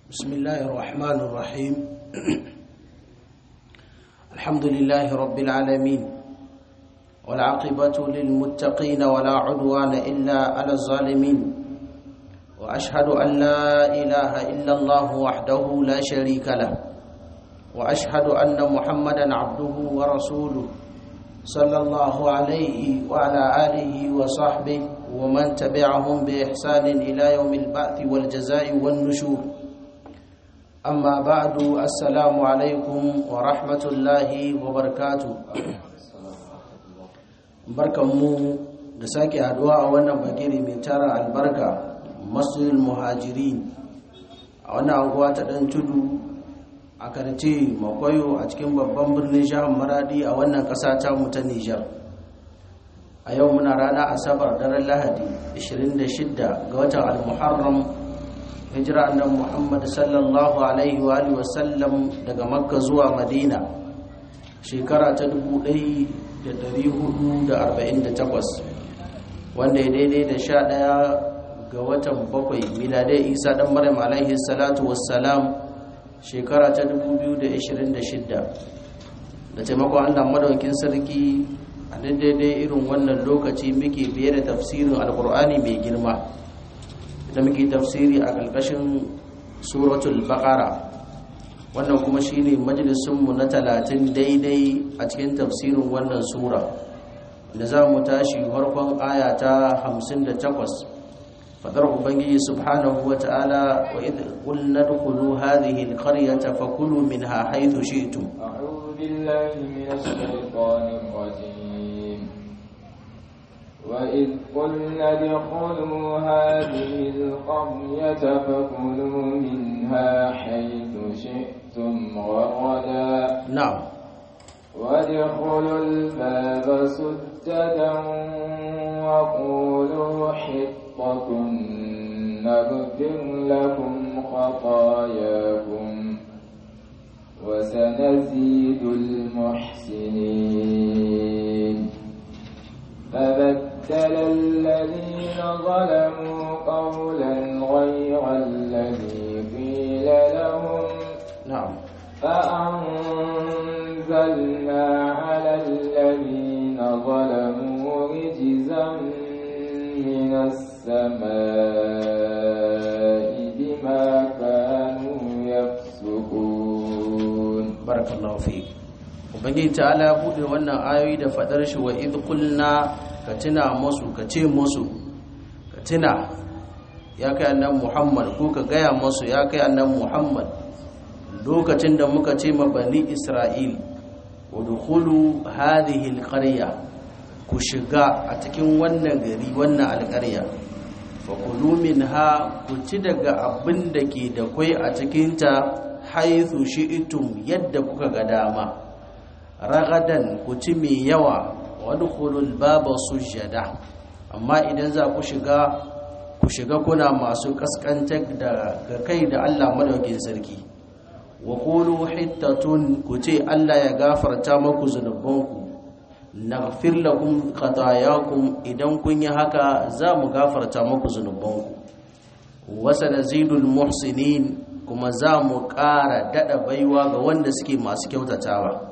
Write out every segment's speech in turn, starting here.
بسم الله الرحمن الرحيم الحمد لله رب العالمين والعاقبة للمتقين ولا عدوان إلا على الظالمين وأشهد أن لا إله إلا الله وحده لا شريك له وأشهد أن محمدا عبده ورسوله صلى الله عليه وعلى آله وصحبه ومن تبعهم بإحسان إلى يوم البعث والجزاء والنشور أما بعد السلام عليكم ورحمة الله وبركاته barkanmu da sake haduwa a wannan bagiri mai tara albarka masjidul muhajirin a wannan anguwa ta dan tudu a karce makwayo a cikin babban birnin jihar maradi a wannan kasa ta mu ta nijar a yau muna rana asabar daren lahadi 26 ga watan al-muharram hijira annan muhammad sallallahu alaihi wa alihi wasallam daga makka zuwa madina shekara ta 1448 wanda ya daidai da sha ɗaya ga watan bakwai miladai isa ɗan maryam alaihi salatu wassalam shekara ta 2026 da taimakon allah madaukin sarki a daidai irin wannan lokaci muke biye da tafsirin alkur'ani mai girma da muke tafsiri a ƙarƙashin suratul baqara wannan kuma shine majalisunmu na talatin daidai a cikin tafsirin wannan sura da za mu tashi farkon aya ta 58 fadar ubangiji subhanahu wa ta'ala wa idh qulna dkhulu hadhihi alqaryata fakulu minha haythu shi'tum a'udhu billahi minash shaitanir rajim وإذ قلنا ادخلوا هذه القرية فكلوا منها حيث شئتم رغدا نعم وادخلوا الباب سجدا وقولوا حطة نغفر لكم خطاياكم وسنزيد المحسنين فبدل الذين ظلموا قولا غير الذي قيل لهم نعم فأنزلنا على الذين ظلموا رجزا من السماء بما كانوا يفسقون بارك الله فيك ubangiji ta'ala bude wannan ayoyi da fadar shi wa idh qulna ka tuna musu ka ce musu ka tuna ya kai annabi Muhammad ko ka gaya musu ya kai annabi Muhammad lokacin da muka ce ma bani Isra'il udkhulu hadhihi alqarya ku shiga a cikin wannan gari wannan alƙarya fa kulu minha ku ci daga abin da ke da kwai a cikin ta haythu shi'tum yadda kuka ga dama ragadan ku ci mai yawa wadkhulul baba sujada amma idan za ku shiga ku shiga kuna masu kaskantar da ga kai da Allah madaukin sarki wa qulu hittatun ku ce Allah ya gafarta maku zunubanku naghfir lakum khatayakum idan kun yi haka za mu gafarta maku zunubanku wa sanazidul muhsinin kuma za mu ƙara dada baiwa ga wanda suke masu kyautatawa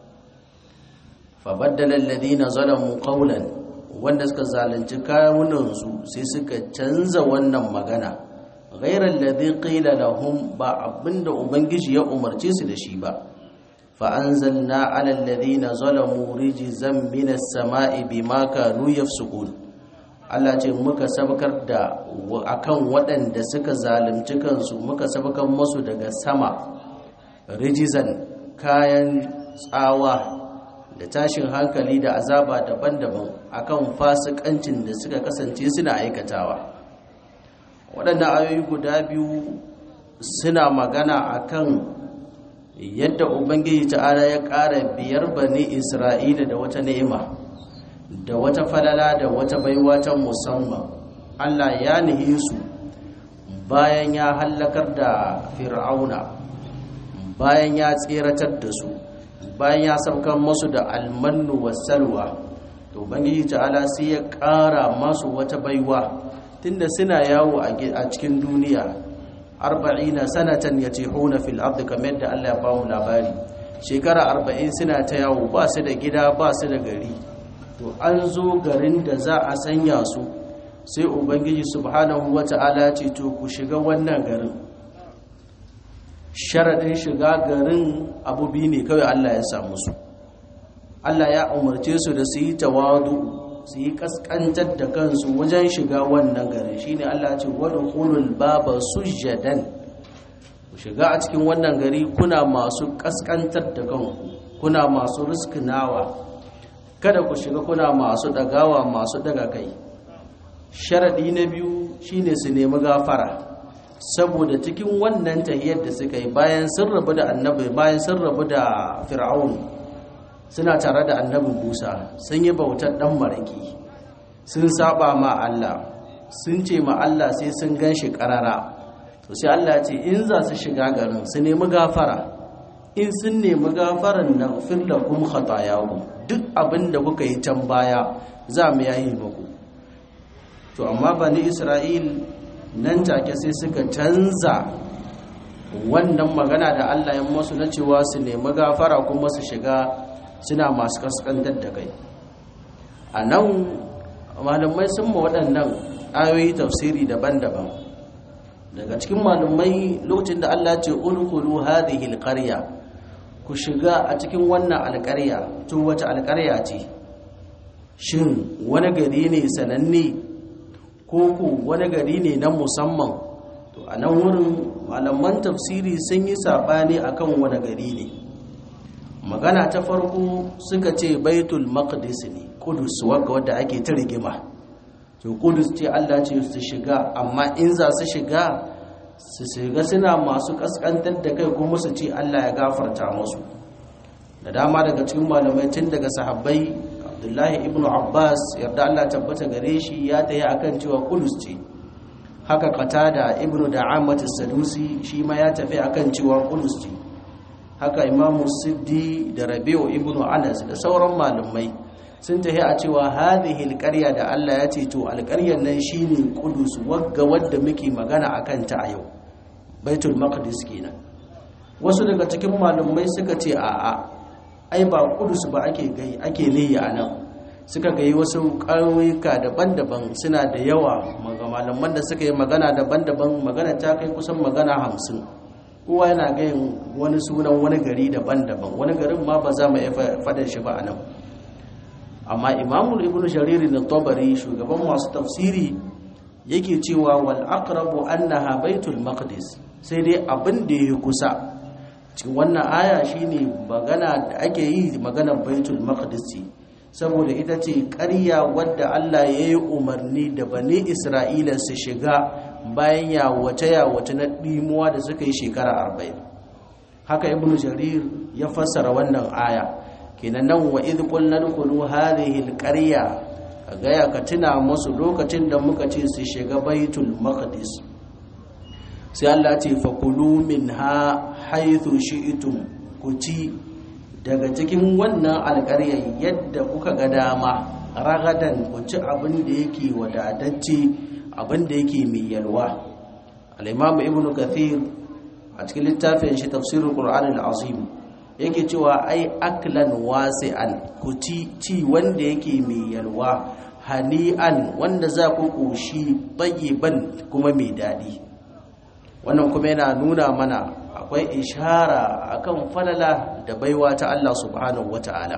fabaddala alladhina zalamu qawlan wanda suka zalunci kawunansu sai suka canza wannan magana ghayra alladhi qila lahum ba abinda ubangiji ya umarce su da shi ba fa anzalna ala alladhina zalamu rijzan minas sama'i bima kanu yafsukun Allah ce muka sabkar da akan waɗanda suka zalunci kansu muka sabkar musu daga sama rijizan kayan tsawa da tashin hankali da azaba daban-daban akan fasikancin da suka kasance suna aikatawa waɗannan ayoyi guda biyu suna magana akan yadda ubangiji ta'ala ya ƙara biyar bani isra'ila da wata ni'ima da wata falala da wata baiwa ta musamman allah ya nihi su bayan ya hallakar da fir'auna bayan ya tseratar da su bayan ya saukan masu da almannu wasalwa to bangiji ta'ala sai ya ƙara masu wata baiwa tunda suna yawo a cikin duniya arba'ina sanatan yatihuna fil ardi kamar da Allah ya ba mu labari shekara arba'in suna ta yawo ba su da gida ba su da gari to an zo garin da za a sanya su sai ubangiji subhanahu wata'ala ce to ku shiga wannan garin sharaɗin shiga garin abu biyu ne kawai Allah ya samu su Allah ya umarce su da su yi tawadu su yi kaskantar da kansu wajen shiga wannan garin shine Allah ce wadkhulul baba sujjadan ku shiga a cikin wannan gari kuna masu kaskantar da kanku kuna masu riskinawa kada ku shiga kuna masu dagawa masu daga kai sharadi na biyu shine su nemi gafara saboda cikin wannan tahiyar da suka yi bayan sun rabu da annabi bayan sun rabu da fir'aun suna tare da annabin Musa sun yi bautar dan maraki sun saba ma Allah sun ce ma Allah sai sun ganshi karara to sai Allah ce in za su shiga garin su nemi gafara in sun nemi gafaran na lakum khatayakum duk abin da kuka yi can baya za mu yayi muku to amma bani Isra'il nan take sai suka canza wannan magana da Allah ya musu na cewa su nemi gafara kuma su shiga suna masu kaskantar da kai a nan malamai sun ma waɗannan ayoyi tafsiri daban-daban daga cikin malamai lokacin da Allah ce ulkulu hadhihi alqarya ku shiga a cikin wannan alƙarya to wata alƙarya ce shin wani gari ne sananne ko ku wani gari ne na musamman to a nan wurin malaman tafsiri sun yi saɓani akan wani gari ne magana ta farko suka ce baitul maqdis ne kudus wadda wadda ake ta rigima to kudus ce Allah ce su shiga amma in za su shiga su shiga suna masu kaskantar da kai kuma su ce Allah ya gafarta musu da dama daga cikin malamai tun daga sahabbai Abdullahi ibn Abbas yarda Allah tabbata gare shi ya tayi akan cewa kudus ce haka qatada ibn Da'amat as-Sadusi shi ma ya tafi akan cewa kudus ce haka imamu siddi da rabi'u ibnu anas da sauran malamai sun tafi a cewa hadhihi alqarya da Allah ya ce to alqaryar nan shine qudus wagga wadda muke magana akan ta a yau baitul maqdis kenan wasu daga cikin malamai suka ce a'a ai ba qudus ba ake gai ake niyi anan suka gai wasu ƙauyuka daban-daban suna da yawa malaman da suka yi magana daban-daban magana ta kai kusan magana hamsin kowa yana gayin wani sunan wani gari daban-daban wani garin ma ba za mu iya faɗin shi ba a nan amma imamul ibn jariri na tabari shugaban masu tafsiri yake cewa wal aqrabu annaha baitul maqdis sai dai abin da ya kusa cikin wannan aya shine magana da ake yi maganar baitul maqdis ce saboda ita ce ƙarya wadda Allah ya yi umarni da bani Isra'ila su shiga bayan yawace yawace na ɗimuwa da suka yi shekara arba'in haka ibnu jarir ya fassara wannan aya kenan nan wa idh qulna dkhulu hadhihi alqarya gaya ka tuna musu lokacin da muka ce su shiga baitul maqdis sai Allah ce fakulu minha haythu shi'tum ku ci daga cikin wannan alƙaryar yadda kuka ga dama ragadan ku ci abin da yake wadatacce abin da yake mai yalwa al-imam ibn kathir a cikin littafin shi tafsirul qur'an al-azim yake cewa ai aklan wasi'an ku ci ci wanda yake mai yalwa hani'an wanda za ku koshi tayyiban kuma mai dadi wannan kuma yana nuna mana akwai ishara akan falala da baiwa ta Allah subhanahu wata'ala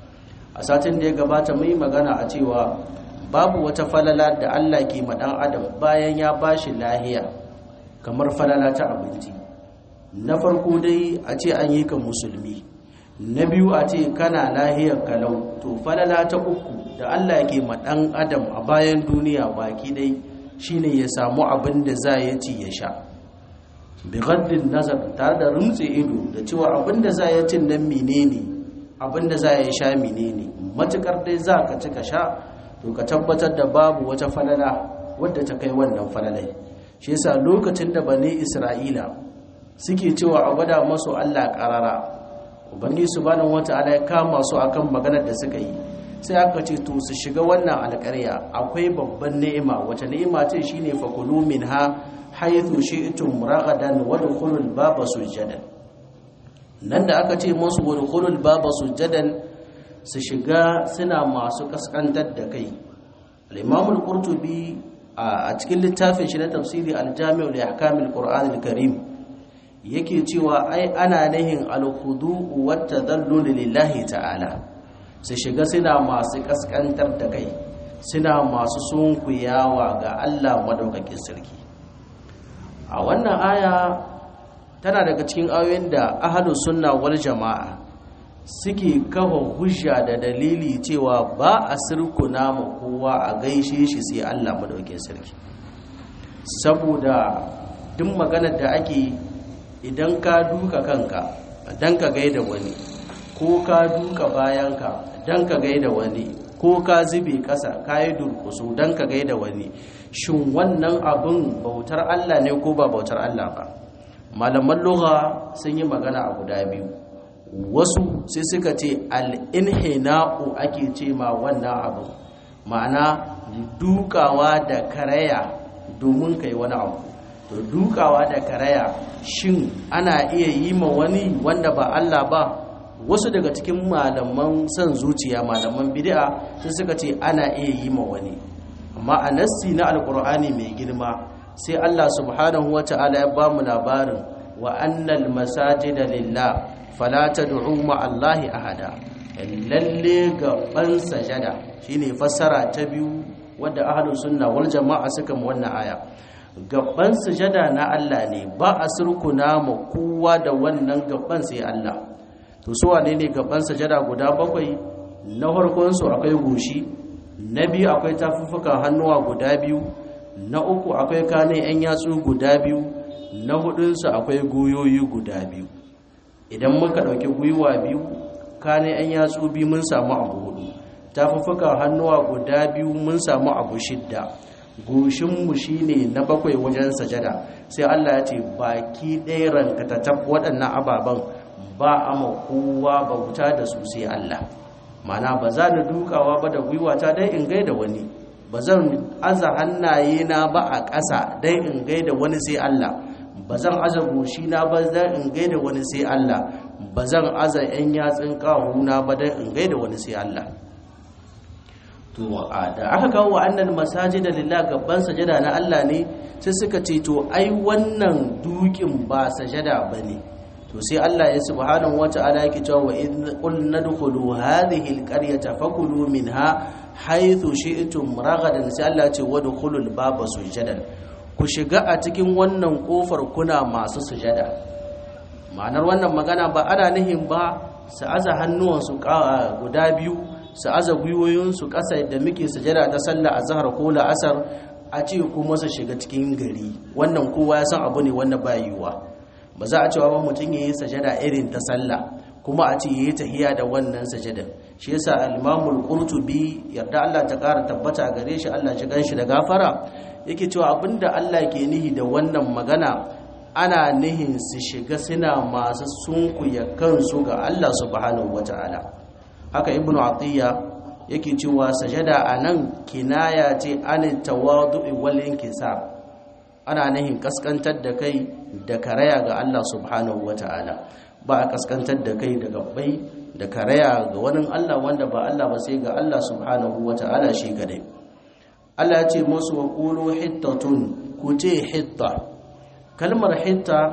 a satin da ya gabata mai magana a cewa babu wata falala da Allah ke ma dan adam bayan ya bashi lahiya kamar falala ta abinci na farko dai a ce an yi ka musulmi na biyu a ce kana lahiyar kalau to falala ta uku da Allah ke ma dan adam a bayan duniya baki dai shine ya samu abin da za ya ci ya sha bigaddin nazar tare da rumtse ido da cewa abinda za ya cin nan menene abinda za ya sha menene matukar dai za ka ci ka sha to ka tabbatar da babu wata falala wadda ta kai wannan falalai shi yasa lokacin da bane isra'ila suke cewa a gwada masu allah karara ubangi subhanahu wata'ala ya kama su akan maganar da suka yi sai aka ce to su shiga wannan alƙarya akwai babban ni'ima wata ni'ima ce shine fakulu minha haythu shi'tum ragadan wadkhulul baba sujadan nan da aka ce musu wadkhulul baba sujadan su shiga suna masu kaskantar da kai al-imam al-qurtubi a cikin littafin shi na tafsiri al-jami' li ahkam al-qur'an al-karim yake cewa ai ana nahin al-khudu' wa tadallul lillahi ta'ala su shiga suna masu kaskantar da kai suna masu sunkuyawa ga Allah madaukakin sarki a wannan aya tana daga cikin ayoyin da ahlus sunna wal jama'a suke kafa hujja da dalili cewa ba a sirkuna ma kowa a gaishe shi sai Allah madaukakin sarki saboda duk maganar da ake idan ka duka kanka dan ka gaida wani ko ka duka bayanka dan ka gaida wani ko ka zube ƙasa ka yi durkusu don ka gaida wani shin wannan abin bautar Allah ne ko ba bautar Allah ba malaman lugha sun yi magana a guda biyu wasu sai suka ce al'inhina'u ake ce ma wannan abin ma'ana dukawa da karaya domin kai wani abu to dukawa da karaya shin ana iya yi ma wani wanda ba Allah ba wasu daga cikin malaman son zuciya malaman bid'a sun suka ce ana iya yi ma wani amma a nassi na alkur'ani mai girma sai Allah subhanahu wata'ala ya ba mu labarin wa annal masajida lillah fala tad'u ma Allahi ahada lalle gaban sajada shine fassara ta biyu wadda ahlus sunna wal jama'a suka mu wannan aya gaban sajada na Allah ne ba a surkuna ma kowa da wannan gaban sai Allah to su wane ne gaban sajada guda bakwai na farkon su akwai goshi na biyu akwai tafuffukan hannuwa guda biyu na uku akwai kane yan yatsu guda biyu na hudunsu akwai goyoyi guda biyu idan muka ɗauki gwiwa biyu kane yan yatsu biyu mun samu abu hudu tafuffukan hannuwa guda biyu mun samu abu shidda goshinmu shi ne na bakwai wajen sajada sai allah ya ce baki ɗaya rankatattab waɗannan ababen ba a ma kowa bauta da su sai allah mana ba za da dukawa ba da gwiwata dai in gaida wani ba zan aza hannaye na ba a ƙasa dai in gaida wani sai Allah ba zan aza goshi na ba dai in gaida wani sai Allah ba zan aza yan yatsun na ba dai in gaida wani sai Allah to da aka kawo annal masajida lillah gaban sajada na Allah ne sai suka ce to ai wannan dukin ba sajada bane to sai Allah ya subhanahu wata'ala yake cewa wa in qul nadkhulu hadhihi alqaryata fakulu minha haythu shi'tum ragadan sai Allah ya ce wadkhulul baba sujadan ku shiga a cikin wannan kofar kuna masu sujada ma'anar wannan magana ba ana nihin ba su aza hannuwansu guda biyu su aza gwiwoyinsu ƙasa da muke sujada ta sallah azhar ko la'asar a ce kuma su shiga cikin gari wannan kowa ya san abu ne wanda ba yiwuwa ba za a cewa ba mutum ya yi sajada irin ta sallah kuma a ce ya yi tahiya da wannan sajadar shi yasa al-imamul qurtubi yarda Allah ta ƙara tabbata gare shi Allah ji ganshi da gafara yake cewa abinda Allah ke nihi da wannan magana ana nihin su shiga suna masu sunkuya kansu ga Allah subhanahu wata'ala haka ibnu atiya yake cewa sajada anan kinaya ce an tawadu'i wal inkisar ana nihin kaskantar da kai da karaya ga Allah subhanahu wata'ala ba a kaskantar da kai da gabbai da karaya ga wani Allah wanda ba Allah ba sai ga Allah subhanahu wata'ala shi kadai Allah ya ce musu wa qulu hittatun ku ce hitta kalmar hitta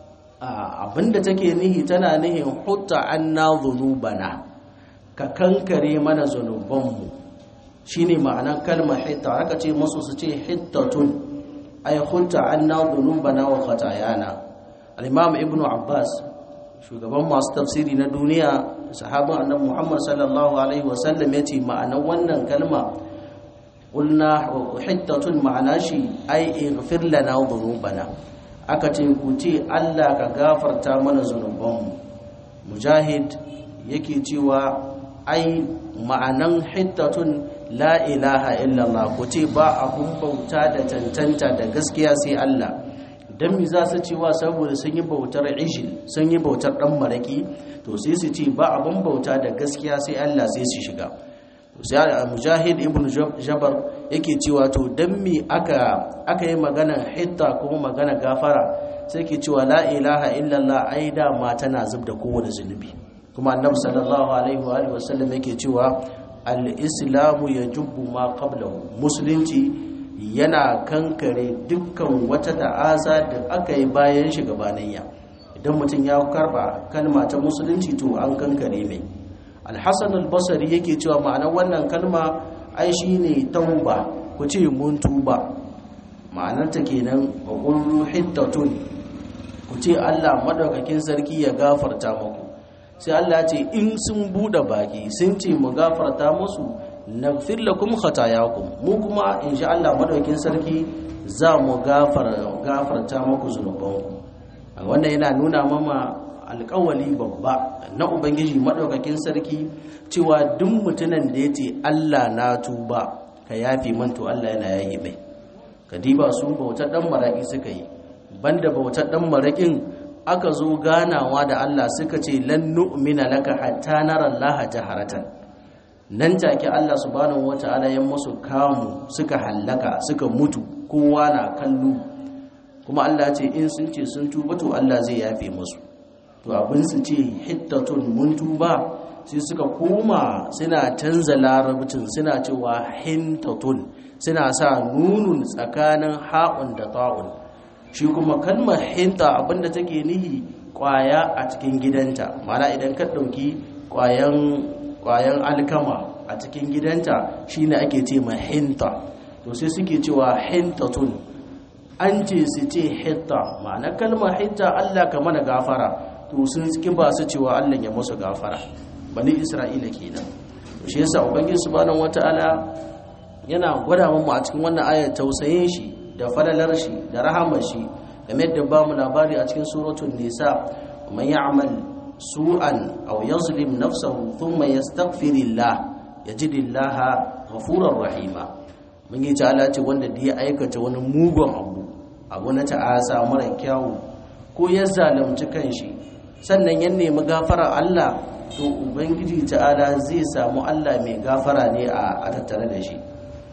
abinda take nihi tana nihin hutta anna dhunubana ka kankare mana zanubanmu shine ma'anar kalmar hitta aka ce musu su ce hittatun ay khulta anna dhunubana wa khatayana al-imam ibnu abbas shugaban masu tafsiri na duniya sahabban annabi muhammad sallallahu alaihi wasallam yace ma'anar wannan kalma qulna hittatun ma'ana shi ay ighfir lana dhunubana aka ce ku ce Allah ka gafarta mana zunubanmu mujahid yake cewa ai ma'anan hittatun la ilaha illallah ku ce ba abun bauta da tantanta da gaskiya sai Allah dan mi za su cewa saboda sun yi bautar ishil sun yi bautar dan maraki to sai su ce ba abun bauta da gaskiya sai Allah sai su shiga to sai mujahid ibn jabar yake cewa to dan mi aka aka yi magana hitta kuma magana gafara sai ke cewa la ilaha illallah ai da ma tana zub da kowane zunubi kuma annabi sallallahu alaihi wa alihi wasallam yake cewa al-islamu yajubbu ma qablahu musulunci yana kankare dukkan wata ta'aza da aka yi bayan shi gabanayya idan mutum ya karba kalma ta musulunci to an kankare mai alhassan albasari yake cewa ma'anar wannan kalma ai shine tauba ku ce mun tuba ma'anar ta kenan wa qulu hittatun ku ce Allah madaukakin sarki ya gafarta muku sai Allah ya ce in sun bude baki sun ce mu gafarta musu naghfir lakum khatayakum mu kuma insha Allah madaukakin sarki za mu gafarta muku zunubanku wannan yana nuna mama alƙawali babba na ubangiji madaukakin sarki cewa duk mutumin da yace Allah na tuba ka yafi man to Allah yana yayi mai kadiba su bautar dan maraki suka yi banda bautar dan marakin aka zo ganawa da Allah suka ce lan nu'mina laka hatta nara Allah jaharatan nan take Allah subhanahu wataala ya musu kamu suka hallaka suka mutu kowa na kallo kuma Allah ce in sun ce sun tuba to Allah zai yafe musu to abin su ce hittatun mun tuba sai suka koma suna canza larabcin suna cewa hintatun suna sa nunun tsakanin ha'un da ta'un shi kuma kalmar hinta abinda take nihi kwaya a cikin gidanta mana idan ka ɗauki kwayan alkama a cikin gidanta shine ake ce ma hinta to sai suke cewa hintatun an ce su ce hitta ma'ana kalmar hitta Allah ka mana gafara to sun ki ba su cewa Allah ya musu gafara bani Isra'ila kenan shi yasa ubangiji subhanahu wataala yana gwada mu a cikin wannan ayar tausayin shi da falalar shi da rahamar shi game da ba mu labari a cikin suratul nisa man ya'mal su'an aw yazlim nafsahu thumma yastaghfirillah yajidillaha ghafurur rahima mun yi ta'ala ce wanda da ya aikata wani mugun abu abu na ta'asa mara kyawu ko ya zalunci kanshi sannan ya nemi gafara Allah to ubangiji ta'ala zai samu Allah mai gafara ne a tattare da shi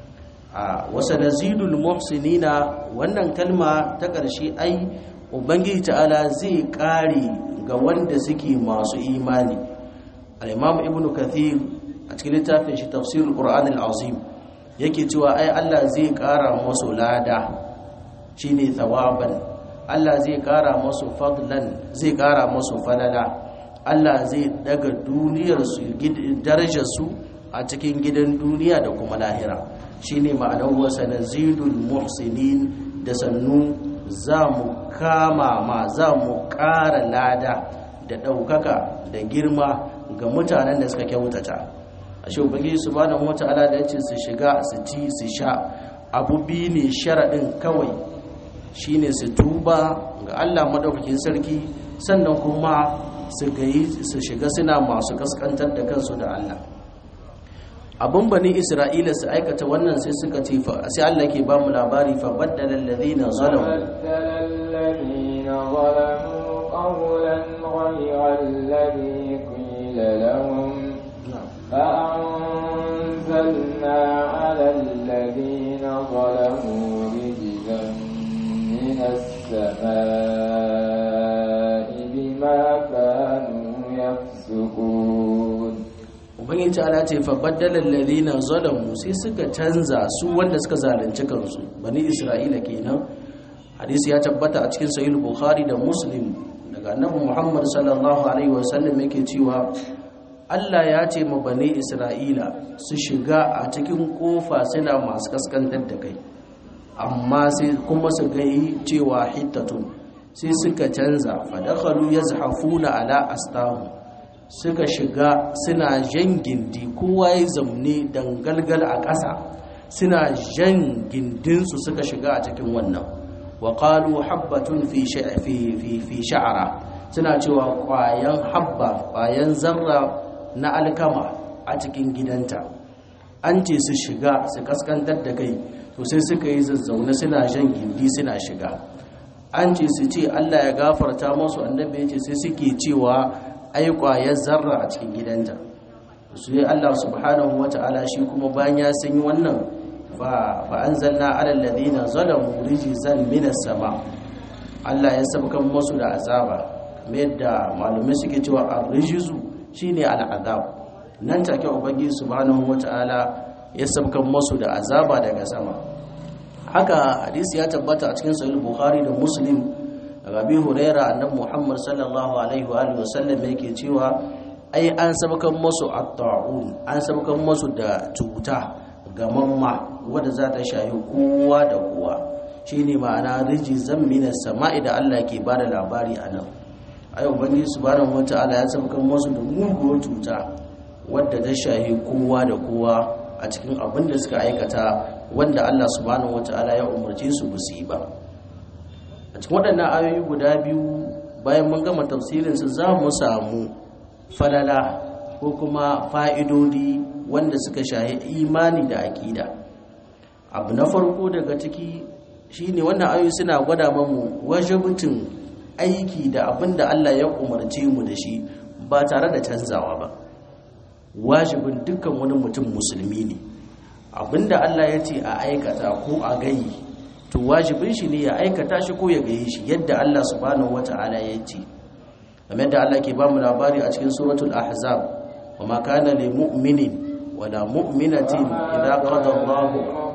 a wasa nazidul muhsinina wannan kalma ta ƙarshe ai ubangiji ta'ala zai ƙare ga wanda suke masu imani al-imam ibnu kathir a cikin littafin shi tafsirul qur'an al-azim yake cewa ai Allah zai ƙara musu lada shine thawaban Allah zai ƙara musu fadlan zai ƙara musu falala Allah zai daga duniyar su darajar su a cikin gidan duniya da kuma lahira shine ma'anar wasa nazidul muhsinin da sannu za mu kama ma za mu ƙara lada da ɗaukaka da girma ga mutanen da suka kyautata ashe ubangiji subhanahu wata'ala da yace su shiga su ci su sha abu bi ne sharadin kawai shine su tuba ga Allah madaukakin sarki sannan kuma su gayi su shiga suna masu kaskantar da kansu da Allah abun bani Isra'ila su aikata wannan sai suka ce fa sai Allah ke ba mu labari fa baddala alladhina zalamu baddala alladhina zalamu qawlan ghayra alladhi qila lahum فأنزلنا على الذين ظلموا رجزا من السماء بما كانوا يفسقون ubangiji ta'ala ce fa baddala alladhina zalamu sai suka canza su wanda suka zalunci kansu bani isra'ila kenan hadisi ya tabbata a cikin sahih bukhari da muslim daga annabi muhammad sallallahu alaihi wasallam yake cewa Allah ya ce ma bane Isra'ila su shiga a cikin kofa suna masu kaskantar da kai amma sai kuma su gai cewa hittatun sai suka canza fadakhalu yazhafuna ala astahu suka shiga suna jan gindi kowa ya zamne dangalgal a ƙasa suna jan gindinsu suka shiga a cikin wannan wa qalu habbatun fi fi sha'ara suna cewa ƙwayan habba ƙwayan zarra na alkama a cikin gidanta an ce su shiga su kaskantar da kai to sai suka yi zazzaune suna jan gindi suna shiga an ce su ce Allah ya gafarta masu annabi ya ce sai suke cewa ai kwayar zarra a cikin gidanta su yi Allah subhanahu wata'ala shi kuma bayan ya sanyi wannan fa fa anzalna ala alladhina zalamu rijzan minas sama Allah ya sabkan musu da azaba kamar yadda malumai suke cewa ar-rijzu shine al-azab nan take ubangiji subhanahu wataala ya sabkan musu da azaba daga sama haka hadisi ya tabbata a cikin sahih bukhari da muslim daga abi huraira annabi muhammad sallallahu alaihi wa alihi wasallam yake cewa ai an sabkan musu at-ta'un an sabkan musu da cuta gamamma wadda za ta shayi kowa da kowa shine ma'ana rijizan minas sama'i da Allah ke bada labari a nan ayo ubangiji subhanahu wataala ya sabkan musu da muguwar cuta wadda ta shayi kowa da kowa a cikin abin da suka aikata wanda Allah subhanahu wataala ya umarce su ba su yi ba a cikin waɗannan ayoyi guda biyu bayan mun gama tafsirin su za mu samu falala ko kuma fa'idodi wanda suka shahi imani da aƙida abu na farko daga ciki shine wannan ayoyi suna gwada mamu wajibcin aiki da abin da Allah ya umarce mu da shi ba tare da canzawa ba wajibin dukkan wani mutum musulmi ne abin da Allah ya ce a aikata ko a gayi to wajibin shi ne ya aikata shi ko ya gayi shi yadda Allah subhanahu wata'ala ya ce game da Allah ke ba mu labari a cikin suratul ahzab wa ma kana lil mu'minin wala mu'minatin idza qada Allah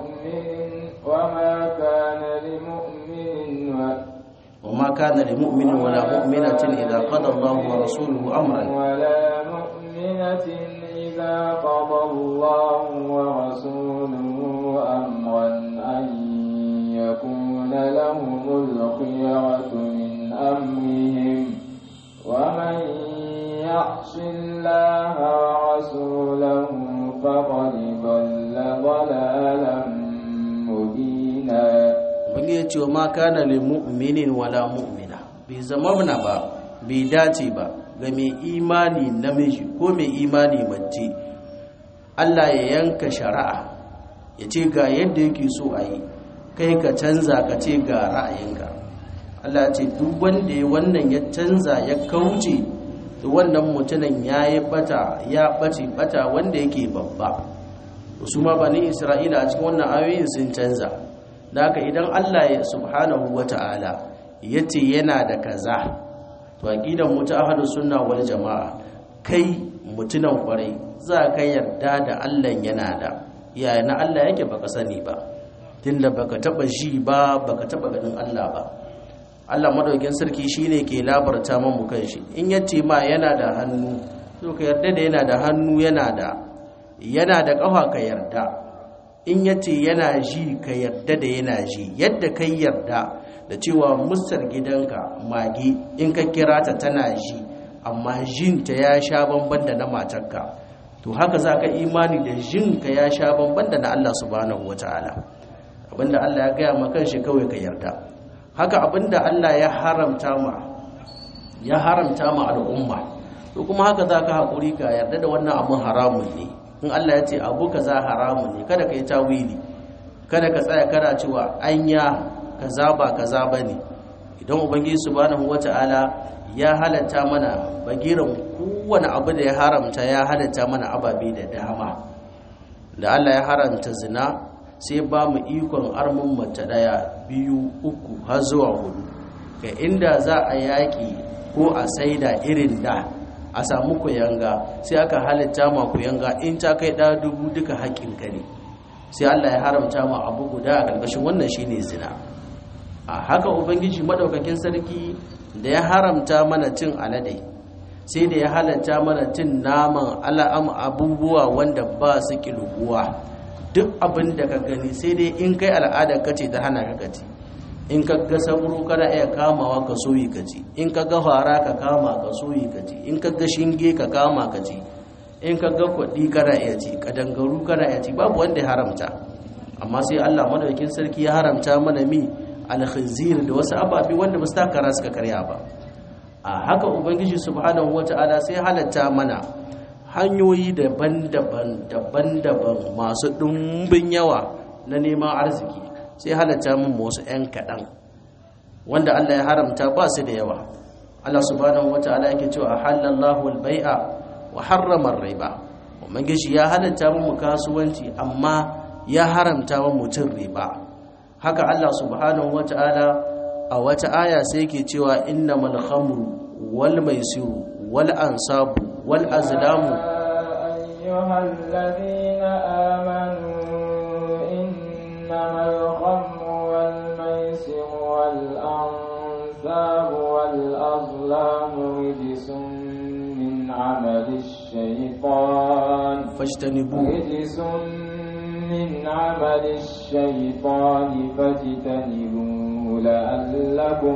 وما كان لمؤمن وما كان لمؤمن ولا مؤمنة إذا قضى الله ورسوله أمرا ولا مؤمنة إذا قضى الله ورسوله أمرا أن يكون لهم الخيرة من أمرهم ومن يعص الله ورسوله فقد ضل ضلالا مبينا Wani ya ce wa ma kana lil mu'minin wala mu'mina bai zama mana ba bai dace ba ga mai imani namiji ko mai imani mace Allah ya yanka shari'a ya ce ga yadda yake so a yi kai ka canza ka ce ga ra'ayinka Allah ce duk wanda ya wannan ya canza ya kauce to wannan mutumin ya yi bata ya bace bata wanda yake babba su ma bani isra'ila a cikin wannan ayoyin sun canza da haka idan Allah ya subhanahu wata'ala ya ce yana da kaza to aqidan mu ta ahlus sunna wal jamaa kai mutunan kwarai za ka yarda da Allah yana da yaya na Allah yake baka sani ba tunda baka taba ji ba baka taba ganin Allah ba Allah madaukin sarki shine ke labarta mu kanshi in yace ma yana da hannu to ka yarda da yana da hannu yana da yana da kafa ka yarda in yace yana ji ka yarda da yana ji yadda kai yarda da cewa musar gidanka mage in ka kira ta tana ji amma jinta ya sha bamban da na matarka to haka za ka imani da jinka ya sha bamban da na Allah subhanahu wataala abinda Allah ya gaya maka shi kawai ka yarda haka abinda Allah ya haramta ma ya haramta ma al'umma to kuma haka za ka haƙuri ka yarda da wannan abin haramun ne in Allah ya ce abu kaza haramun ne kada ka yi tawili kada ka tsaya kana cewa anya kaza ba kaza bane idan ubangiji subhanahu wata'ala ya halatta mana bagiran kowane abu da ya haramta ya halatta mana ababe da dama da Allah ya haramta zina sai ba mu ikon armin mace daya biyu uku har zuwa hudu ga inda za a yaki ko a saida irin da a samu kuyanga sai aka halitta ma kuyanga in ta kai ɗa dubu duka haƙƙinka ne sai Allah ya haramta ma abu guda a ƙarƙashin wannan shine zina a haka ubangiji madaukakin sarki da ya haramta mana cin alade sai da ya halatta mana cin naman al'am abubuwa wanda ba su kilguwa duk abin da ka gani sai dai in kai al'adar kace ta hana ka kaci in ka ga sauro kana iya kamawa ka soyi ka ci in ka ga fara ka kama ka soyi ka ci in ka ga shinge ka kama ka ci in ka ga kwaɗi kana iya ci kadangaru kana iya ci babu wanda ya haramta amma sai Allah madaukakin sarki ya haramta mana mi alkhizir da wasu ababe wanda ba su takara suka karya ba a haka ubangiji subhanahu wata'ala sai halatta mana hanyoyi daban-daban daban-daban masu ɗumbin yawa na neman arziki sai halatta mun wasu 'yan kaɗan wanda Allah ya haramta ba su da yawa Allah subhanahu wata'ala yake cewa halallahu al-bai'a wa harrama ar-riba ubangiji ya halatta mu kasuwanci amma ya haramta wa mutum riba haka Allah subhanahu wata'ala a wata aya sai yake cewa innamal khamru wal maisiru wal ansabu wal azlamu أيها الذين آمنوا إنما الخمر والميسر والأنساب والأظلام رجس من عمل الشيطان fajtanibu رجس من عمل الشيطان فاجتنبوه لعلكم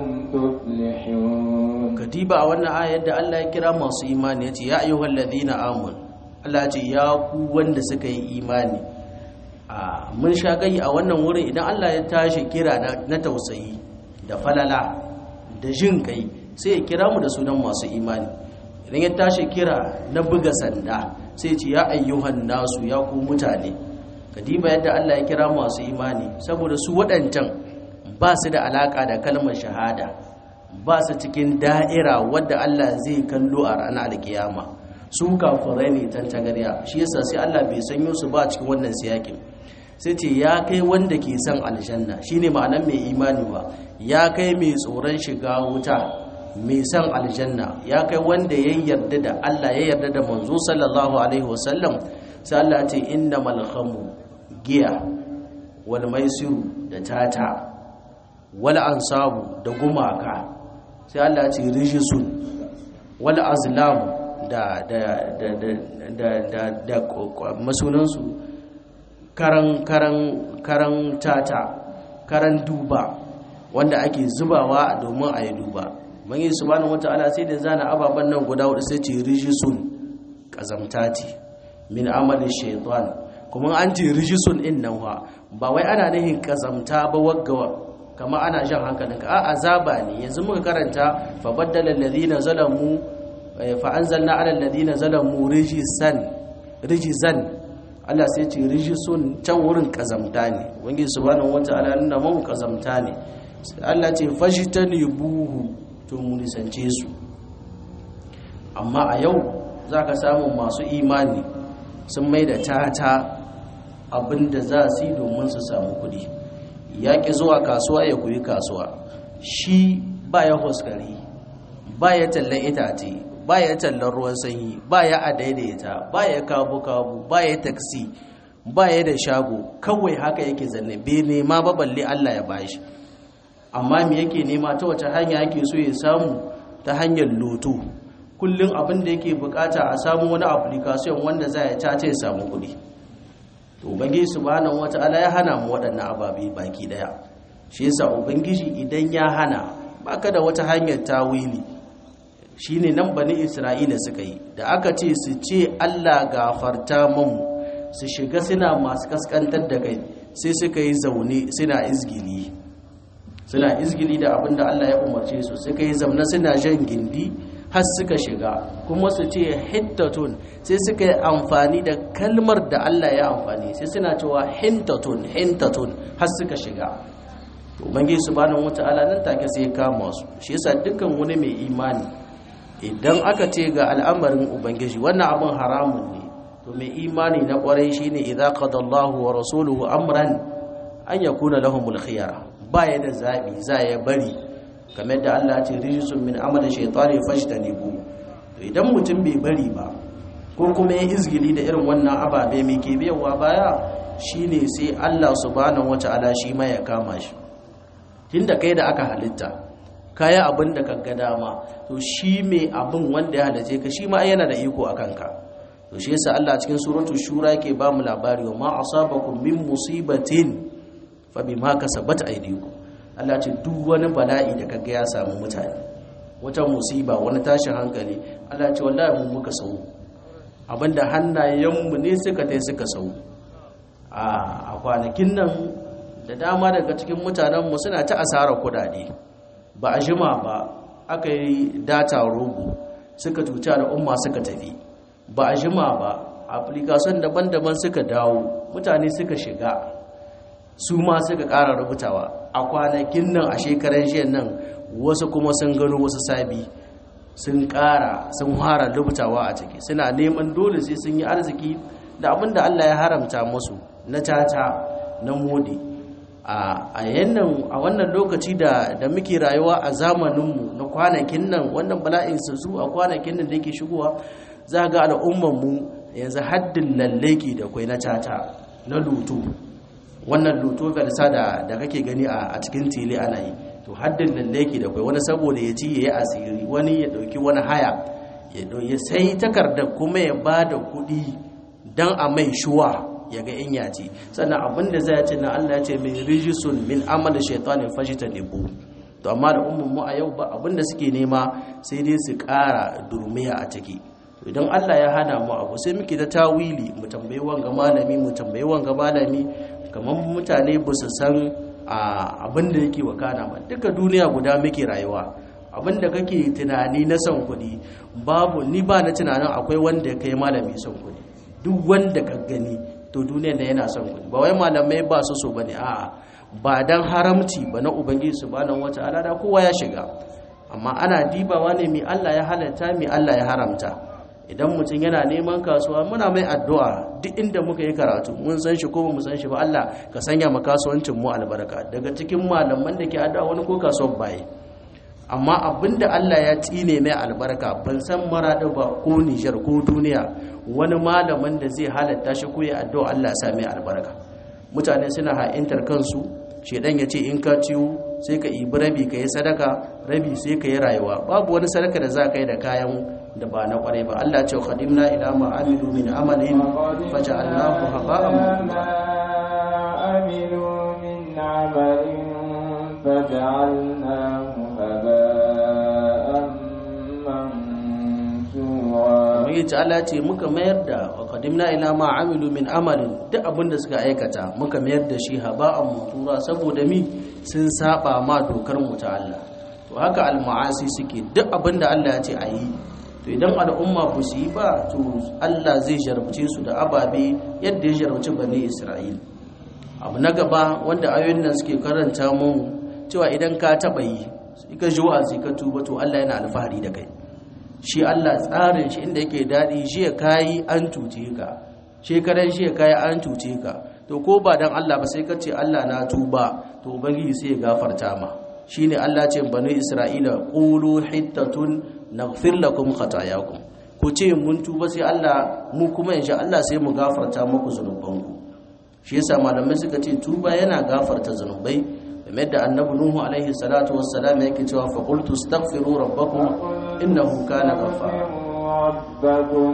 تفلحون katiba a wannan ayar da Allah ya kira masu imani yace ya ayyuhal ladina amanu Allah ya ce ya ku wanda suka yi imani a mun sha gai a wannan wurin idan Allah ya tashi kira na, na tausayi da falala da jin kai sai ya kira mu da sunan masu imani idan ya tashi kira na buga sanda sai ya ce ya ayyuhan nasu ya ku mutane kadiba yadda Allah ya kira masu imani saboda su waɗancan ba su da alaka da kalmar shahada ba su cikin da'ira wadda Allah zai kallo a ranar alkiyama su kafirai ne tantagarya shi yasa sai Allah bai sanyo su ba cikin wannan siyakin sai ce ya kai wanda ke son aljanna shine ma'anar mai imani ba ya kai mai tsoron shiga wuta mai son aljanna ya kai wanda ya yarda da Allah ya yarda da manzo sallallahu alaihi wasallam sai Allah ce innamal khamru giya wal maisiru da tata wal ansabu da gumaka sai Allah ce rijisun wal azlam da da da da da da da masunansu karan karan karan tata karan duba wanda ake zubawa domin a yi duba manyi subhanahu wata'ala sai da zana ababen nan guda hudu sai ce rijisun kazamtati min amalin shaitan kuma an ce rijisun in nan ba wai ana nihin kazamta ba wagga kama ana jan hankalinka a azaba ne yanzu muka karanta fa baddala alladhina zalamu fa anzalna ala alladhina zalamu rijsan rijzan Allah sai ce rijisun can wurin kazamta ne wangi subhanahu wataala nuna mu kazamta ne Allah ce fashitani buhu to mu nisance su amma a yau zaka samu masu imani sun mai da tata abinda za su yi domin su samu kuɗi ya ƙi zuwa kasuwa ya kuyi kasuwa shi ba ya huskari ba ya tallan itace ba ya tallan ruwan sanyi ba ya adaidaita ba ya kabu-kabu ba ya taksi ba ya da shago kawai haka yake zanne bai nema ba balle Allah ya bashi amma me yake nema ta wace hanya yake so ya samu ta hanyar loto kullum abin da yake bukata a samu wani application wanda za ya cace ya samu kuɗi to ubangiji subhanahu wata'ala ya hana mu waɗannan ababe baki daya shi yasa ubangiji idan ya hana baka da wata hanyar tawili shine nan bani isra'ila suka yi da aka ce su ce Allah gafarta mu su shiga suna masu kaskantar da kai sai suka yi zaune suna izgili suna izgili da abinda Allah ya umarce su suka yi zamna suna jan gindi har suka shiga kuma su ce hintatun sai suka yi amfani da kalmar da Allah ya amfani sai suna cewa hintatun hintatun har suka shiga ubangiji subhanahu wataala nan take sai ya kama su shi yasa dukkan wani mai imani idan aka ce ga al'amarin ubangiji wannan abin haramun ne to mai imani na kwarai shine idza qadallahu wa rasuluhu amran an yakuna lahumul khiyara baya da zabi za ya bari kamar da Allah ce rijisun min amalin shaitani fashtanibu to idan mutum bai bari ba ko kuma ya izgili da irin wannan ababe mai ke biyawa baya shine sai Allah subhanahu wata'ala shi ma ya kama shi tunda kai da aka halitta kaya abin da kaga dama to shi mai abin wanda ya halace ka shi ma yana da iko akan ka to shi yasa Allah cikin suratul shura yake ba mu labari wa ma asabakum min musibatin fa bima kasabat aydikum Allah ce duk wani bala'i da kaga ya samu mutane wata musiba wani tashin hankali Allah ce wallahi mun muka sau abinda hannayenmu ne suka tai suka sau a kwanakin nan da dama daga cikin mutanenmu suna ta asarar kudade ba a jima ba aka yi data rogo suka cuta da umma suka tafi ba a jima ba application daban-daban suka dawo mutane suka shiga su ma suka ƙara rubutawa a kwanakin nan a shekaran jiyan nan wasu kuma sun gano wasu sabi sun ƙara sun fara rubutawa a ciki suna neman dole sai sun yi arziki da abinda Allah ya haramta musu na caca na modi a yannan a wannan lokaci da da muke rayuwa a zamaninmu na kwanakin nan wannan bala'in su a kwanakin nan da yake shigowa za ga al'ummanmu yanzu haddin lalleki da kwai na caca na luto wannan luto galsa da da kake gani a cikin tele ana yi to haddin lalleki da kwai wani saboda ya ci yayi asiri wani ya dauki wani haya ya sai takardar kuma ya ba da kuɗi don a mai shuwa ya ga in yaci sannan abinda zai ce na Allah ya ce min rijisun min amal shaitanin fashita nebu to amma da mu a yau ba abinda suke nema sai dai su ƙara durmiya a ciki idan Allah ya hana mu abu sai muke da tawili mu tambayi wanga malami mu tambayi wanga malami kamar mutane ba su san abin da yake wakana ba duka duniya guda muke rayuwa abin da kake tunani na son kuɗi babu ni ba na tunanin akwai wanda ya kai malami son kuɗi duk wanda ka gani to duniya da yana son kuɗi ba wai malamai ba su so bane a'a ba dan haramci ba na ubangiji subhanahu wata'ala da kowa ya shiga amma ana dibawa ne mi Allah ya halatta mi Allah ya haramta idan mutum yana neman kasuwa muna mai addu'a duk inda muka yi karatu mun san shi ko mu san shi ba Allah ka sanya mu kasuwancin mu albarka daga cikin malaman da ke addu'a wani ko kasuwar baye amma abinda Allah ya tsine mai albarka ban san marada ba ko Nijar ko duniya wani malamin da zai halatta shi ko ya addu'a Allah ya sa mai albarka mutane suna ha'intar kansu shedan ya ce in ka ciwo sai ka ibi rabi ka yi sadaka rabi sai ka yi rayuwa babu wani sadaka da za ka yi da kayan da ba na kwarai ba Allah ce qadimna ila ma amilu min amalin faja'alnahu haba'an amilu min amalin faja'alnahu haba'an mansura mai ta'ala ce muka mayar da qadimna ila ma amilu min amalin duk abin da suka aikata muka mayar da shi haba'an mansura saboda mi sun saba ma dokar mu ta Allah to haka al-ma'asi suke duk abin da Allah ya ce a yi to idan al'umma ba su yi ba to Allah zai jarabce su da ababe yadda ya jarabci bani Isra'il abu na gaba wanda ayoyin nan suke karanta mun cewa idan ka taba yi ka ji wa'azi ka tuba to Allah yana alfahari da kai shi Allah tsarin shi inda yake dadi shi ya kai an cuce ka shekaran shi ya kai an cuce ka to ko ba dan Allah ba sai ka ce Allah na tuba to ubangiji sai ya gafarta ma shine Allah ce bani Isra'ila qulu hittatun naghfir lakum khatayakum ku ce mun tuba sai Allah mu kuma insha Allah sai mu gafarta muku zunubanku shi yasa malamai suka ce tuba yana gafarta zunubai game da annabi nuhu alaihi salatu wassalam yake cewa fa qultu astaghfiru rabbakum innahu kana ghaffara rabbakum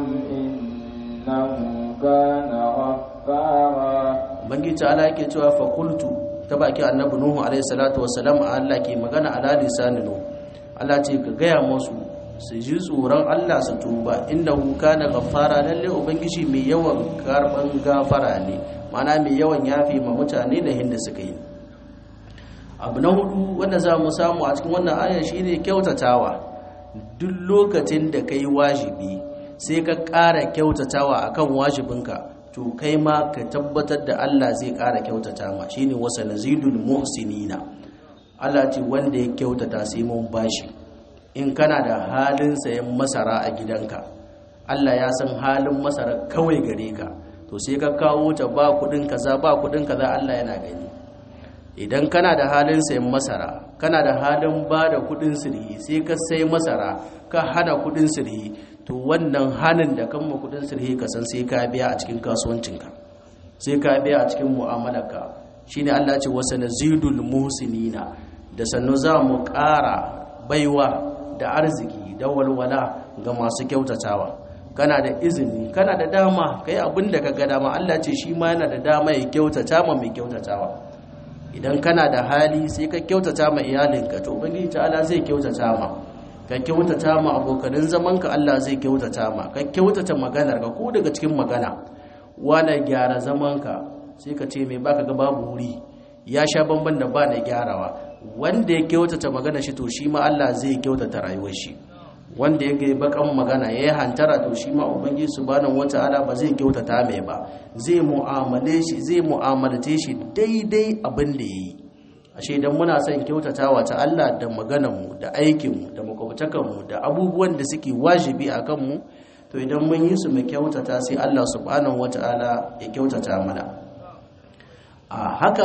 innahu kana ghaffara ubangiji ta'ala yake cewa fa qultu ta baki annabi nuhu alaihi salatu wassalam Allah ke magana ala lisanin nuhu Allah ce ka gaya musu su ji tsoron Allah su tuba inda kana gafara lalle ubangiji mai yawan karban gafara ne mana mai yawan yafi ma mutane da hinda suka yi abu na hudu wanda za mu samu a cikin wannan aya shine kyautatawa duk lokacin da kai wajibi sai ka ƙara kyautatawa akan wajibinka to kai ma ka tabbatar da Allah zai ƙara kyautata ma shine wasa nazidul muhsinina Allah ce wanda ya kyautata sai mun bashi in kana da halin sayan masara a gidanka Allah ya san halin masara kawai gare ka to sai ka kawo ta ba kudin kaza ba kudin kaza Allah yana gani idan kana da halin sayan masara kana da halin ba da kudin sirhi sai ka sai masara ka hana kudin sirhi to wannan hanin da kan ma kudin sirhi ka san sai ka biya a cikin kasuwancinka sai ka biya a cikin mu'amalarka shine Allah ce wasa nazidul muhsinina da sannu za mu ƙara baiwa da arziki da walwala ga masu kyautatawa kana da izini kana da dama kai abin da ka ga dama Allah ce shi ma yana da dama ya kyautata ma mai kyautatawa idan kana da hali sai ka kyautata ma iyalinka to ubangiji ta'ala zai kyautata ma ka kyautata ma abokanin zamanka Allah zai kyautata ma ka kyautata maganar ka ko daga cikin magana wani gyara zamanka sai ka ce mai baka ga babu wuri ya sha bamban da ba na gyarawa wanda ya kyautata magana shi to shi ma Allah zai kyautata rayuwar shi wanda ya gai bakan magana ya yi hantara to shi ma ubangiji subhanahu wata'ala ba zai kyautata mai ba zai mu'amale shi zai mu'amalace shi daidai abin da yayi ashe idan muna son kyautatawa ta Allah da maganar mu da aikin mu da makwabtakan mu da abubuwan da suke wajibi akan mu to idan mun yi su mu kyautata sai Allah subhanahu wata'ala ya kyautata mana a haka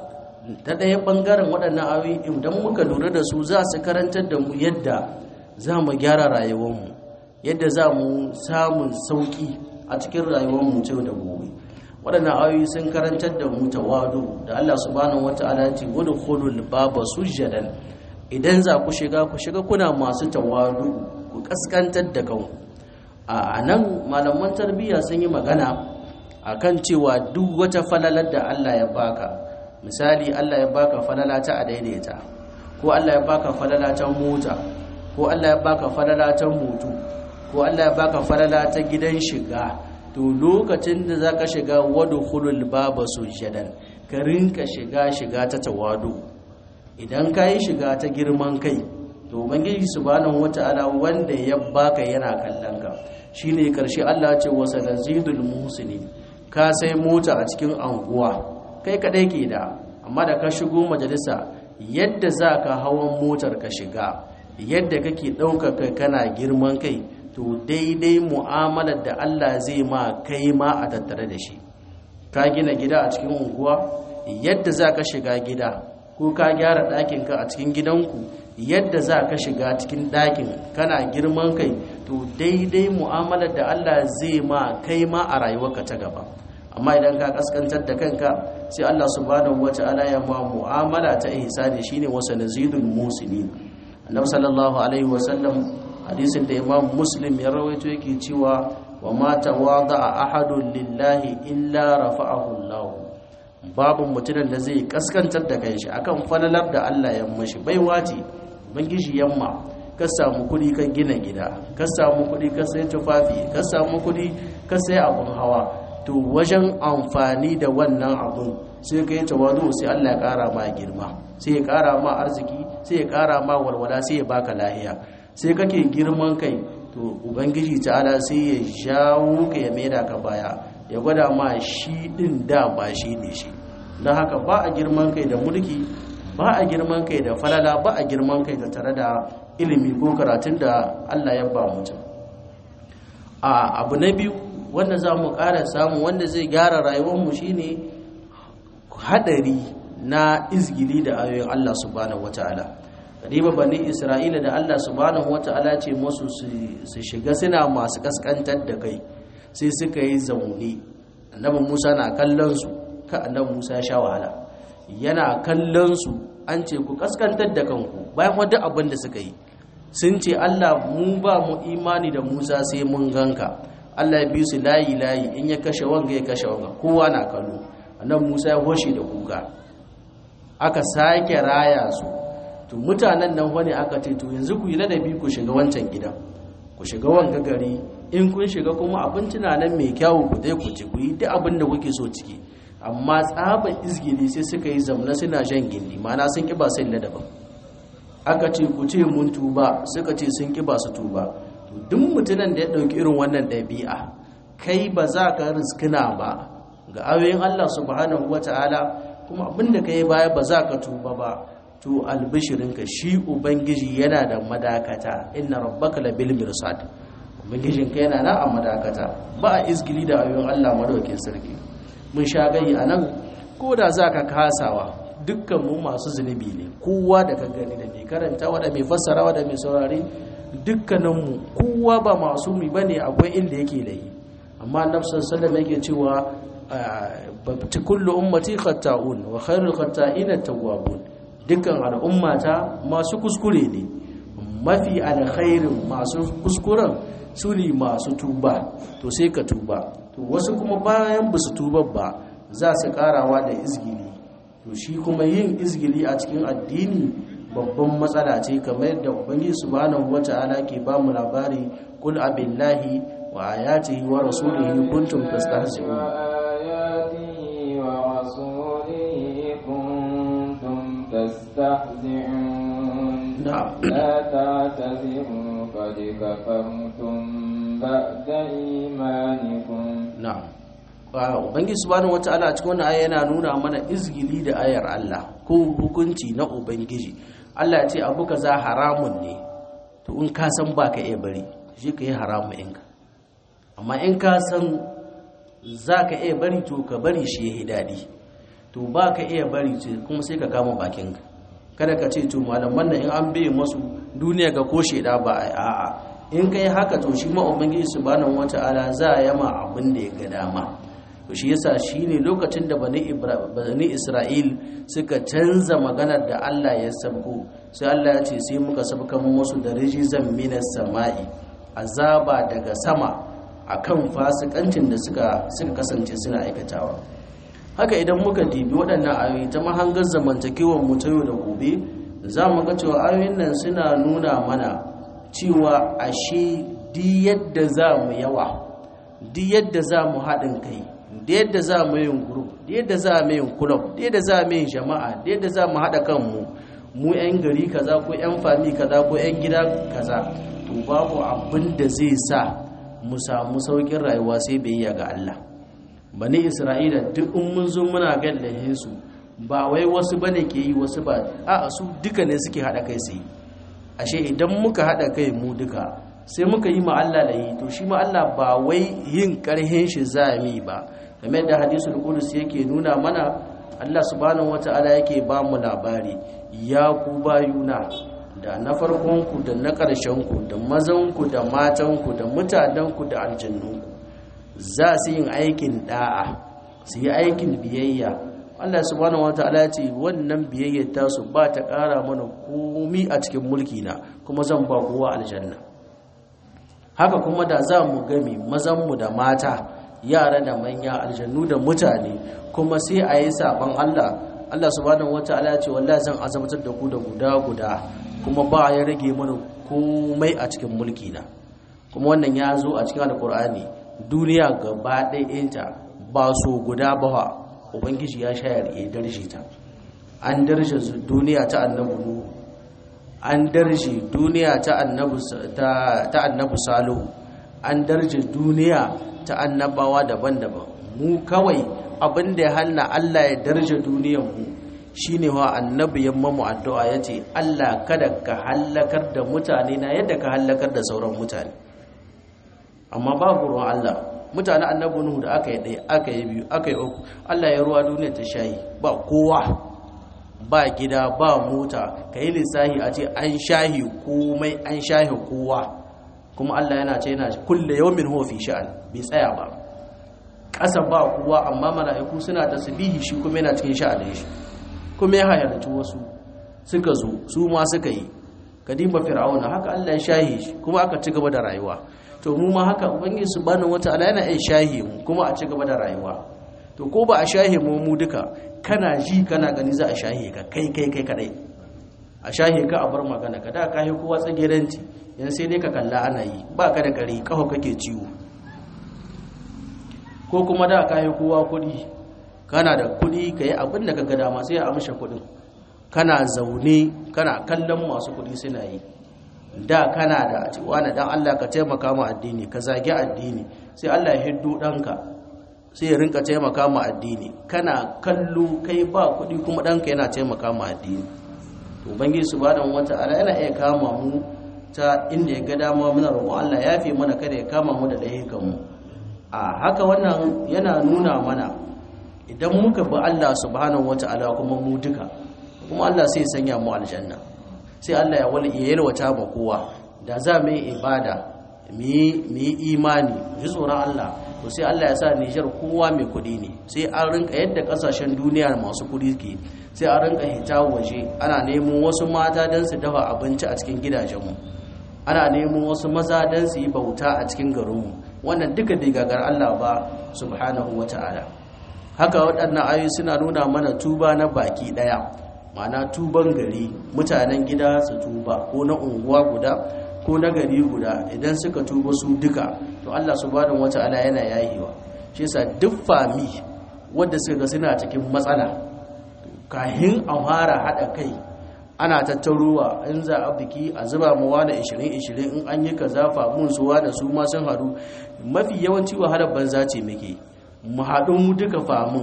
ta ɗaya ɓangaren waɗannan ayoyi idan muka lura da su za su karantar da mu yadda za mu gyara rayuwarmu yadda za mu samun sauƙi a cikin rayuwarmu ce da gobe waɗannan ayoyi sun karantar da mu tawadu da Allah subhanahu wata'ala ce wani khulul baba sujjadan idan za ku shiga ku shiga kuna masu tawadu ku kaskantar da kanku a nan malaman tarbiyya sun yi magana akan cewa duk wata falalar da Allah ya baka misali Allah ya baka falala ta a daidaita ko Allah ya baka falala ta mota ko Allah ya baka falala ta moto ko Allah ya baka falala ta gidan shiga to lokacin da zaka shiga wadkhulul baba sujadan ka rinka shiga shiga ta tawadu idan ka yi shiga ta girman kai to ubangiji subhanahu wata'ala wanda ya baka yana kallon ka shine karshe Allah ya ce wa sanazidul muhsinin ka sai mota a cikin anguwa kai kadai ke da amma da ka shigo majalisa yadda za ka hawan motar ka shiga yadda kake ɗaukar kai kana girman kai to daidai mu'amalar da Allah zai ma kai ma a tattare da shi ka gina gida a cikin unguwa yadda za ka shiga gida ko ka gyara ɗakinka a cikin gidanku yadda za ka shiga cikin ɗakin kana girman kai to daidai mu'amalar da Allah zai ma kai ma a rayuwarka ta gaba amma idan ka kaskantar da kanka sai Allah subhanahu wata'ala ya ma mu'amala ta ihsani shine wasa nazidul muslimin annabi sallallahu alaihi wasallam hadisin da imam muslim ya rawaito yake cewa wa ma tawada'a ahadun lillahi illa rafa'ahu Allah babu mutumin da zai kaskantar da kanshi akan falalar da Allah ya mashi baiwa ce bangiji yamma ka samu kuɗi ka gina gida ka samu kuɗi ka sai tufafi ka samu kuɗi ka sai abun hawa to wajen amfani da wannan abun sai ka yi tawadu sai Allah ya ƙara ma girma sai ya ƙara ma arziki sai ya ƙara ma walwala sai ya baka lahiya sai kake girman kai to ubangiji ta'ala sai ya jawo ka ya maida ka baya ya gwada ma shi din da ba shi ne shi don haka ba a girman kai da mulki ba a girman kai da falala ba a girman kai da tare da ilimi ko karatun da Allah ya ba mutum a abu na biyu wanda za mu ƙara samu wanda zai gyara rayuwarmu shine hadari na izgili da ayoyin Allah subhanahu wataala riba bani isra'ila da Allah subhanahu wataala ce musu su shiga suna masu kaskantar da kai sai suka yi zaune annabi Musa na kallon su ka annabi Musa ya sha wahala yana kallon su an ce ku kaskantar da kanku bayan wadda abin da suka yi sun ce Allah mu ba mu imani da Musa sai mun ganka Allah ya bi su layi layi in ya kashe wanga ya kashe wanga kowa na kallo annabi Musa ya hoshe da kuka aka sake raya su to mutanen nan wani aka ce to yanzu ku yi ladabi ku shiga wancan gidan ku shiga wanga gari in kun shiga kuma abinci na nan mai kyawu ku dai ku ci ku yi duk abin da kuke so ciki amma tsaban izgili sai suka yi zamna suna shan gindi mana sun kiba sai ladabin aka ce ku ce mun tuba suka ce sun kiba su tuba to duk mutumin da ya dauki irin wannan ɗabi'a kai ba za ka riskina ba ga ayoyin Allah subhanahu wataala kuma abinda ka yi baya ba za ka tuba ba to albishirinka shi ubangiji yana da madakata inna rabbaka labil mirsad ubangijinka yana na a madakata ba a izgili da ayoyin Allah madaukakin sarki mun sha gayi anan ko da za ka kasawa dukkan mu masu zunubi ne kowa da ka gani da mai karantawa da mai fassarawa da mai saurari dukkaninmu kowa ba masu mi bane akwai inda yake da yi amma annabi sallallahu alaihi wasallam yake cewa babti kullu ummati khatta'un wa khairul khatta'ina tawwabun dukkan al'ummata masu kuskure ne mafi alkhairin masu kuskuren su ne masu tuba to sai ka tuba to wasu kuma bayan ba su tuba ba za su karawa da izgili to shi kuma yin izgili a cikin addini babban matsala ce kamar yadda ubangiji subhanahu wata'ala ke ba mu labari kul abillahi wa ayatihi wa rasulihi kuntum tastahzi'un تستهزئون نعم لا تعتذروا قد كفرتم بعد إيمانكم na'am wa ubangiji subhanahu wataala a cikin wannan aya yana nuna mana izgili da ayar Allah ko hukunci na ubangiji Allah ya ce abu kaza haramun ne to in ka san baka iya bari shi ka yi haramun inka amma in ka san za ka iya bari to ka bari shi ya yi daɗi to ba ka iya bari ce kuma sai ka kama bakinka kada ka ce to malaman nan in an bai masu duniya ga ko sheda ba a a'a in kai haka to shi ma ubangiji subhanahu wata'ala za a yama abin da ya ga dama to shi yasa shine lokacin da bani bani Isra'il suka canza maganar da Allah ya sabko sai Allah ya ce sai muka sabka musu da rijizan minas sama'i azaba daga sama akan fasikancin da suka suka kasance suna aikatawa haka idan muka dibi waɗannan ayoyi ta mahangar zamantakewar mu ta yau da gobe za mu ga cewa ayoyin nan suna nuna mana cewa ashe di yadda za mu yawa di yadda za mu haɗin kai da yadda za mu yin group da yadda za mu yin club da yadda za mu yin jama'a da yadda za mu haɗa kanmu mu 'yan gari kaza ko 'yan fami kaza ko 'yan gida kaza to babu abin da zai sa mu samu saukin rayuwa sai biyayya ga Allah bani Isra'ila duk in mun zo muna gallahin su ba wai wasu bane ke yi wasu ba a su duka ne suke hada kai su yi ashe idan muka hada kai mu duka sai muka yi ma Allah da yi to shi ma Allah ba wai yin karhin shi zami ba kamar da hadisul qudus yake nuna mana Allah subhanahu wataala yake ba mu labari ya ku bayuna da na farkonku da na ƙarshenku da mazanku da matanku da mutanenku da aljannunku za su yin aikin da'a su yi aikin biyayya Allah subhanahu wataala ce wannan biyayyar tasu ba ta ƙara mana komi a cikin mulki na kuma zan ba kowa aljanna haka kuma da za mu gami mazanmu da mata yara da manya aljannu da mutane kuma sai a yi saban Allah Allah subhanahu wataala ce wallahi zan azabtar da ku da guda guda kuma ba ya rage mana komai a cikin mulki na kuma wannan ya zo a cikin alkur'ani duniya gaba ɗayanta ba so guda ba ubangiji ya shayar ya darje ta an darje duniya ta annabu nuhu an darje duniya ta annabu ta annabu salihu an darje duniya ta annabawa daban-daban mu kawai abin da ya hana Allah ya darje duniyar mu shine wa annabi yamma mu addu'a yace Allah kada ka hallakar da mutane na yadda ka hallakar da sauran mutane amma babu ruwan Allah mutane annabi Nuhu da aka yi ɗaya aka yi biyu aka yi uku Allah ya ruwa duniya ta shayi ba kowa ba gida ba mota ka yi lissahi a ce an shahi komai an shahi kowa kuma Allah yana ce yana kulle yawmin huwa fi sha'an bai tsaya ba ƙasa ba kowa amma mala'iku suna tasbihi shi kuma yana cikin sha'anin shi kuma ya hayarci wasu suka zo su ma suka yi kadimba fir'auna haka Allah ya shahi shi kuma aka ci gaba da rayuwa to mu ma haka ubangiji subhanahu wataala yana iya shahi mu kuma a ci gaba da rayuwa to ko ba a shahi mu mu duka kana ji kana gani za a shahi ka kai kai kai kadai a shahi ka a bar magana ka da ka yi kowa tsageranci yanzu sai dai ka kalla ana yi ba ka da kare kafa kake ciwo ko kuma da ka yi kowa kuɗi kana da kuɗi ka yi abin da ka ga dama sai a amsha kuɗin kana zaune kana kallon masu kuɗi suna yi da kana da cewa na dan Allah ka taimaka ma addini ka zagi addini sai Allah ya hiddo ɗanka sai ya rinka taimaka ma addini kana kallo kai ba kuɗi kuma ɗanka yana taimaka ma addini to ubangiji subhanahu wata'ala yana iya kama mu ta inda ya ga dama muna roƙon Allah ya fi mana kada ya kama mu da laifukan mu a haka wannan yana nuna mana idan muka bi Allah subhanahu wata'ala kuma mu duka kuma Allah sai sanya mu aljanna sai Allah ya wani ya yalwata ma kowa da za mu yi ibada mu yi imani ji tsoron Allah to sai Allah ya sa Nijar kowa mai kuɗi ne sai an rinka yadda kasashen duniya masu kuɗi ke sai an rinka hita waje ana neman wasu mata don su dafa abinci a cikin gidajenmu ana neman wasu maza don su yi bauta a cikin garinmu wannan duka bai gagar Allah ba subhanahu wata'ala haka waɗannan ayoyi suna nuna mana tuba na baki ɗaya ma'ana tuban gari mutanen gida su tuba ko na unguwa guda ko na gari guda idan suka tuba su duka to Allah subhanahu wata'ala yana yayewa shi yasa duk fami wanda suka ga suna cikin matsala kahin a fara hada kai ana tattaruwa in za a biki a zuba mu wani 20-20 in an yi kaza famun suwa da su ma sun haɗu mafi yawanci wahalar banza ce muke mu haɗu mu duka famun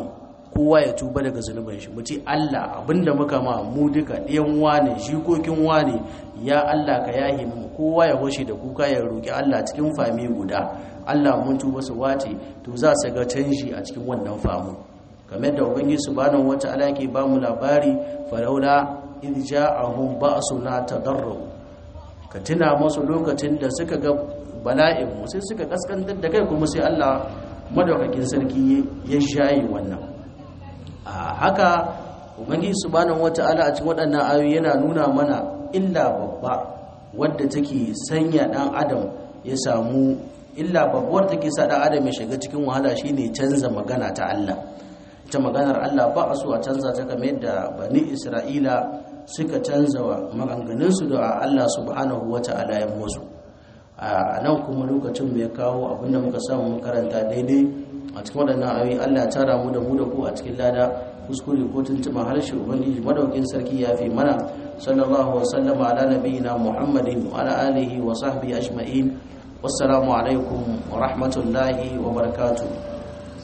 kowa ya tuba daga zunuban shi mu ce Allah abinda muka ma mu duka ɗayan wane jikokin wane ya Allah ka yahi mu kowa ya hoshe da kuka ya roki Allah cikin fami guda Allah mun tuba su wace to za su ga canji a cikin wannan famu kamar da ubangiji subhanahu wataala yake ba mu labari falaula in ja'ahum ba'suna tadarru ka tuna musu lokacin da suka ga bala'in mu sai suka kaskantar da kai kuma sai Allah madaukakin sarki ya shayi wannan a haka ubangiji subhanahu wata'ala a cikin waɗannan ayoyi yana nuna mana illa babba wadda take sanya dan adam ya samu illa babbar take sa dan adam ya shiga cikin wahala shine canza magana ta Allah ita maganar Allah ba a so a canza ta kamar yadda bani Isra'ila suka canza wa maganganunsu da Allah subhanahu wata'ala ya musu a nan kuma lokacin mai kawo abinda muka samu makaranta daidai a cikin waɗannan ayoyi Allah ya tara mu da mu da ku a cikin lada kuskure ko tuntuma harshe ubangiji madaukin sarki ya fi mana sallallahu wa sallama ala nabiyina muhammadin wa ala alihi wa sahbihi ajma'in wassalamu alaikum wa rahmatullahi wa barakatuh